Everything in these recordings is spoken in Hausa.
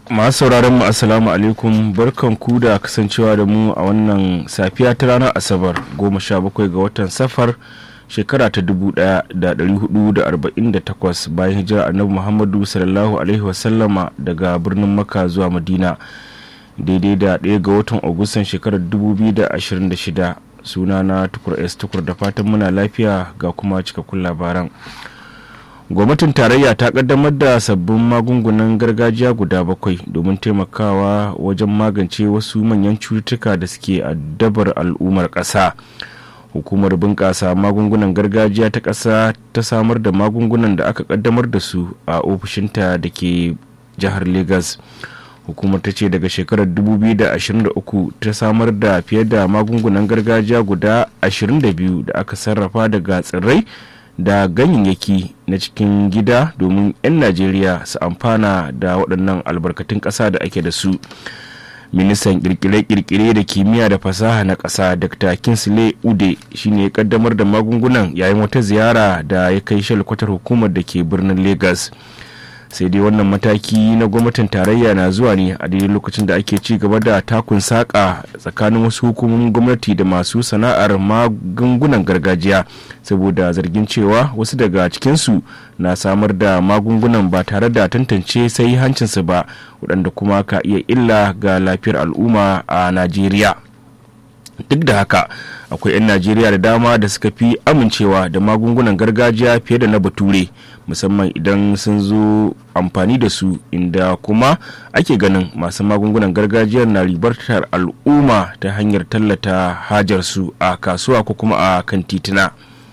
masu sauraron mu assalamu alaikum barkan ku da kasancewa da mu a wannan safiya ta ranar asabar goma sha bakwai ga watan safar shekara ta dubu daya da dari hudu da arba'in da takwas bayan hijira annabi muhammadu sallallahu alaihi wasallama daga birnin makka zuwa madina daidai da ɗaya ga watan agustan shekarar dubu biyu da ashirin da shida suna na tukur s tukur da fatan muna lafiya ga kuma cikakkun labaran gwamnatin tarayya ta kaddamar da sabbin magungunan gargajiya guda bakwai domin taimakawa wajen magance wasu manyan cututtuka da suke addabar al'ummar ƙasa hukumar bunƙasa magungunan gargajiya ta ƙasa ta samar da magungunan da aka kaddamar da su a ofishinta da ke jihar lagos hukumar ta ce daga shekarar 2023 ta samar da fiye da magungunan gargajiya guda 22 da aka sarrafa daga tsirrai da ganyayyaki na cikin gida domin 'yan najeriya su amfana da waɗannan albarkatun ƙasa da ake da su ministan kirkire-kirkire da kimiyya da fasaha na ƙasa dr kinsley ude shine ya kaddamar da magungunan yayin wata ziyara da ya kai shalkwatar hukumar da ke birnin lagos sai dai wannan mataki na gwamnatin tarayya na zuwa ne a daidai lokacin da ake ci gaba da takun saƙa tsakanin wasu hukumomin gwamnati da masu sana'ar magungunan gargajiya saboda zargin cewa wasu daga cikinsu na samar da magungunan ba tare da tantance sai hancinsu ba waɗanda kuma ka iya illa ga lafiyar al'umma a najeriya duk da haka akwai 'yan najeriya da dama da suka fi amincewa da magungunan gargajiya fiye da na bature musamman idan sun zo amfani da su inda kuma ake ganin masu magungunan gargajiyar na ribartar al'umma ta hanyar tallata hajarsu a kasuwa ko kuma a kan tituna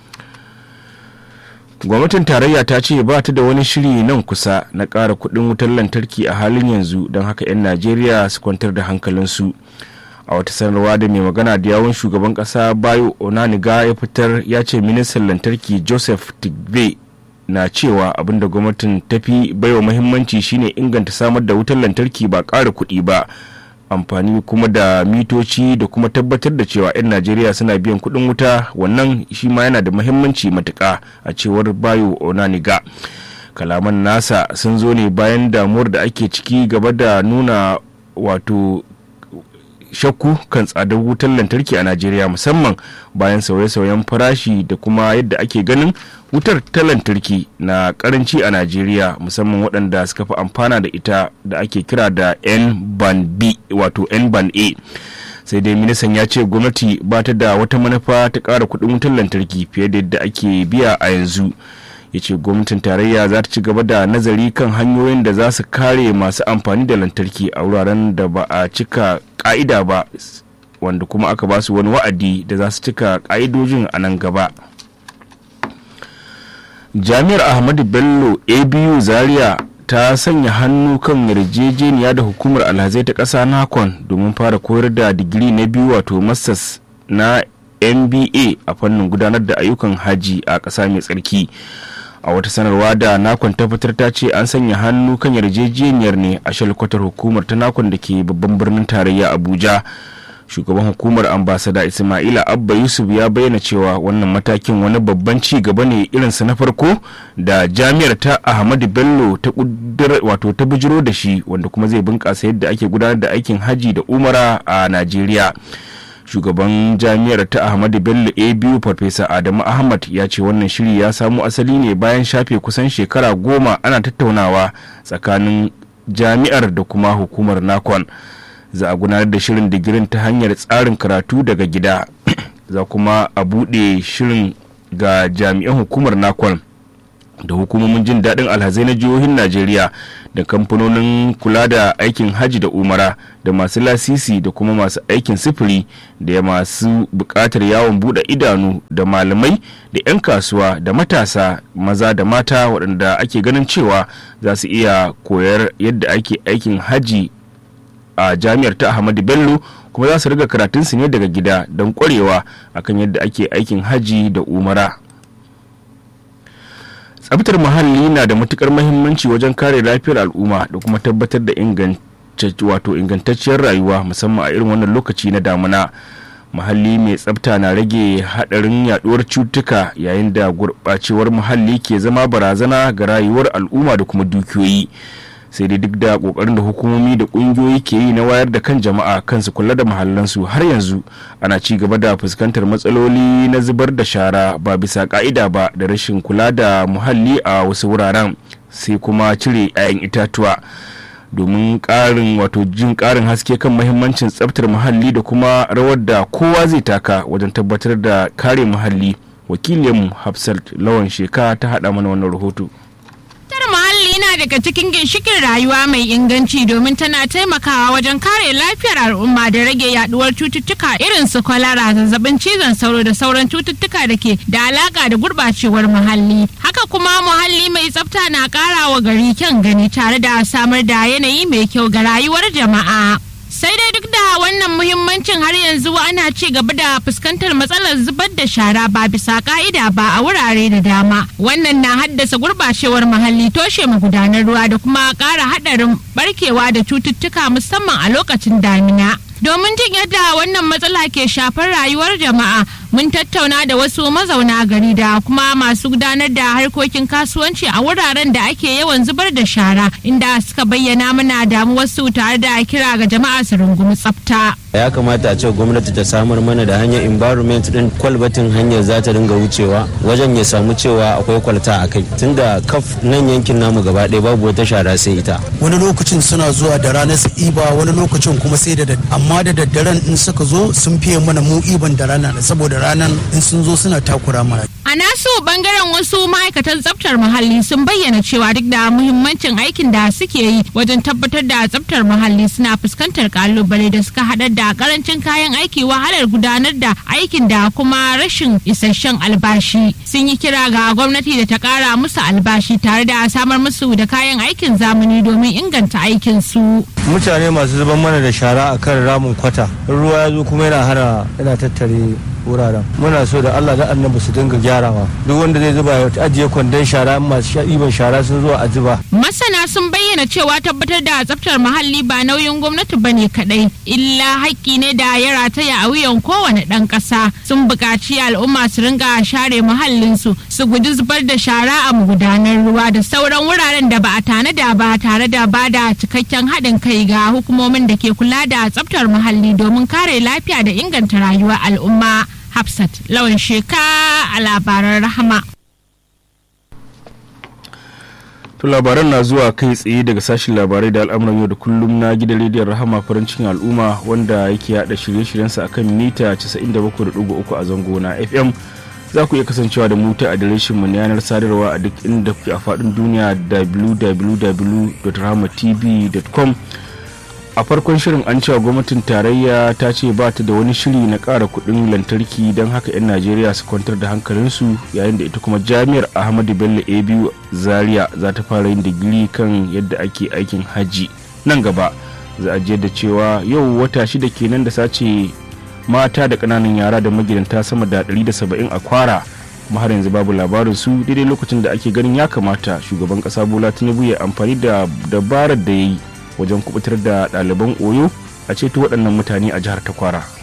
gwamnatin tarayya ta ce ba ta da wani shiri nan kusa na ƙara kuɗin wutar lantarki a halin yanzu don haka 'yan najeriya su kwantar da hankalinsu a wata sanarwa da mai magana da yawon shugaban kasa bayo onaniga ya fitar ya ce ministan lantarki joseph tigbe na cewa abinda gwamnatin tafi baiwa muhimmanci shine inganta samar da wutar lantarki ba ƙara kuɗi ba amfani kuma da mitoci da kuma tabbatar da cewa 'yan najeriya suna biyan kuɗin wuta wannan shi ma yana da muhimmanci matuƙa a cewar bayo onaniga kalaman nasa sun zo ne bayan damuwar da ake ciki gaba da nuna wato shakku kan tsadar wutar lantarki a najeriya musamman bayan sauye-sauyen farashi da kuma yadda ake ganin wutar ta lantarki na karanci a najeriya musamman waɗanda suka fi amfana da ita da ake kira da n ban b wato n ban a sai dai ministan ya ce gwamnati ba ta da wata manufa ta ƙara kuɗin wutar lantarki fiye da yadda ake biya a yanzu ya ce gwamnatin tarayya za ta ci gaba da nazari kan hanyoyin da za su kare masu amfani da lantarki a wuraren da ba a cika ka'ida ba wanda kuma aka ba su wani wa'adi da za su cika ka'idojin a nan gaba jami'ar ahmadu bello abu zaria ta sanya hannu kan yarjejeniya da hukumar alhazai ta ƙasa nakon domin fara koyar da digiri na biyu wato masters na mba a fannin gudanar da ayyukan haji a ƙasa mai tsarki a wata sanarwa da nakon ta fitar ta ce an sanya hannu kan yarjejeniyar ne a shalkwatar hukumar ta nakon da ke babban birnin tarayya abuja shugaban hukumar ambasada ismaila abba yusuf ya bayyana cewa wannan matakin wani babban ci gaba ne irinsa na farko da jami'ar ta ahmadu bello ta wato ta bujiro da shi wanda kuma zai bunkasa yadda ake gudanar da aikin haji da umara a najeriya shugaban jami'ar ta ahmadu bello a biyu farfesa adamu ahmad ya ce wannan shiri ya samo asali ne bayan shafe kusan shekara goma ana tattaunawa tsakanin jami'ar da kuma hukumar nakon za a gudanar da shirin digirin ta hanyar tsarin karatu daga gida za kuma a buɗe shirin ga jami'an hukumar nakon da hukumomin jin daɗin alhazai na jihohin najeriya da kamfanonin kula da aikin hajji da umara da masu lasisi da kuma masu aikin sifiri da masu buƙatar yawon buɗe idanu da malamai da 'yan kasuwa da matasa maza da mata waɗanda ake ganin cewa za su iya koyar yadda ake aikin hajji a jami'ar ta ahmadu bello kuma za su riga karatunsu ne daga gida don ƙwarewa akan yadda ake aikin hajji da umara tsabtar muhalli na da matukar mahimmanci wajen kare lafiyar al'umma da kuma tabbatar da wato ingantacciyar rayuwa musamman a irin wannan lokaci na damuna muhalli mai tsabta na rage hadarin yaduwar cutuka yayin da gurɓacewar muhalli ke zama barazana ga rayuwar al'umma da kuma dukiyoyi sai dai duk da kokarin da hukumomi da kungiyoyi ke yi na wayar da kan jama'a kansu kula da mahallansu har yanzu ana ci gaba da fuskantar matsaloli na zubar da shara ba bisa ka'ida ba da rashin kula da muhalli a wasu wuraren sai kuma cire 'ya'yan itatuwa domin ƙarin wato jin ƙarin haske kan mahimmancin tsaftar muhalli da kuma rawar da kowa zai taka wajen tabbatar da kare muhalli wakilinmu hafsat lawan sheka ta haɗa mana wannan rahoto muhalli na daga cikin ginshikin rayuwa mai inganci domin tana taimakawa wajen kare lafiyar al'umma da rage yaduwar cututtuka irin su kwalara zazzabin cizon sauro da sauran cututtuka da ke da alaka da gurbacewar muhalli haka kuma muhalli mai tsafta na kara wa gari kyan gani tare da samar da yanayi mai kyau ga rayuwar jama'a sai dai duk da wannan muhimmancin har yanzu ana ci gaba da fuskantar matsalar zubar da shara ba bisa ka'ida ba a wurare da dama wannan na haddasa gurbacewar muhalli toshe magudanar ruwa da kuma ƙara haɗarin barkewa da cututtuka musamman a lokacin damina domin jin yadda wannan matsala ke shafar rayuwar jama'a mun tattauna da wasu mazauna gari da kuma masu gudanar da harkokin kasuwanci a wuraren da ake yawan zubar da shara inda suka bayyana mana damuwarsu tare da kira ga jama'a su rungumi tsafta. ya kamata a ce gwamnati ta samar mana da hanyar environment din kwalbatin hanyar za ta dinga wucewa wajen ya samu cewa akwai kwalta a kai tunda kaf nan yankin namu gaba ɗaya babu wata shara sai ita wani lokacin suna zuwa da ranar su iba wani lokacin kuma sai da amma da daddaren in suka zo sun fiye mana mu iban da rana saboda ranar in sun zo suna takura mana A nasu bangaren wasu ma'aikatan tsaftar muhalli sun bayyana cewa duk da muhimmancin aikin da suke yi wajen tabbatar da tsaftar muhalli suna fuskantar kalubale da suka haɗar da karancin kayan aiki wahalar gudanar da aikin da kuma rashin isasshen albashi. Sun yi kira ga gwamnati da ta ƙara musu albashi tare da samar musu da kayan aikin zamani domin inganta aikin su. Mutane masu zuban mana da shara akan ramin kwata. Ruwa ya zo kuma yana hana yana tattare wuraren muna so da Allah da annabi su dinga gyarawa duk wanda zai zuba ya ajiye kwandon shara masu ɗiban shara sun zo a zuba masana sun bayyana cewa tabbatar da tsaftar muhalli ba nauyin gwamnati bane kadai illa haƙƙi ne da ya rataya a wuyan kowane ɗan ƙasa sun buƙaci al'umma su ringa share muhallinsu su guji zubar da shara a magudanar ruwa da sauran wuraren da ba a tanada ba tare da ba da cikakken haɗin kai ga hukumomin da ke kula da tsaftar muhalli domin kare lafiya da inganta rayuwar al'umma Hafsat lawan sheka a labaran rahama. To labaran na zuwa kai tsaye daga sashen labarai da al'amuran yau da kullum na gidan rediyon rahama farin cikin al'umma wanda yake yada shirye-shiryensa akan mita 97.3 a zango na FM. Za ku iya kasancewa da mu ta adireshin mu na yanar sadarwa a duk inda kuke a faɗin duniya www.rahamatv.com a farkon shirin an cewa gwamnatin tarayya ta ce ba ta da wani shiri na ƙara kuɗin lantarki don haka 'yan najeriya su kwantar da hankalinsu yayin da ita kuma jami'ar ahmadu bello abu zaria za ta fara yin digiri kan yadda ake aikin hajji nan gaba za a da cewa yau wata shida kenan da sace mata da ƙananan yara da magidanta sama da 170 a kwara kuma har yanzu babu labarin su daidai lokacin da ake ganin ya kamata shugaban ƙasa bola tinubu ya amfani da dabarar da ya yi wajen kubutar da ɗaliban oyo a ceto waɗannan mutane a jihar takwara